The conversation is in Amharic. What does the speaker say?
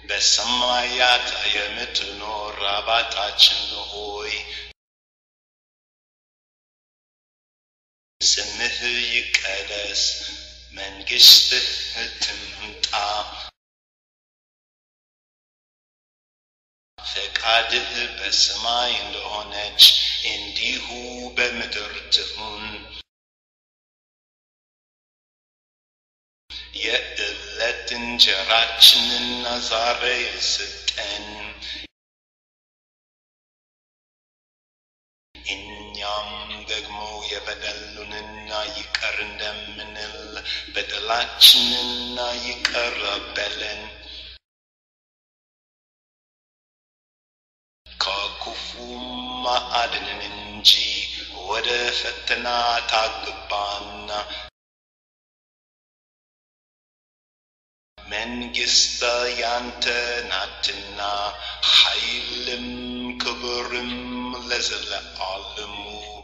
በሰማያት የምትኖር አባታችን ሆይ ስምህ ይቀደስ፣ መንግሥትህ ትምጣ፣ ፈቃድህ በሰማይ እንደሆነች እንዲሁ በምድር ትሁን። የዕለት እንጀራችንን ዛሬ ስጠን፣ እኛም ደግሞ የበደሉንና ይቅር እንደምንል በደላችንና ይቅር በለን፣ ከክፉም አድነን እንጂ ወደ ፈተና አታግባን መንግሥት ያንተ ናትና ኃይልም ክብርም ለዘለዓለሙ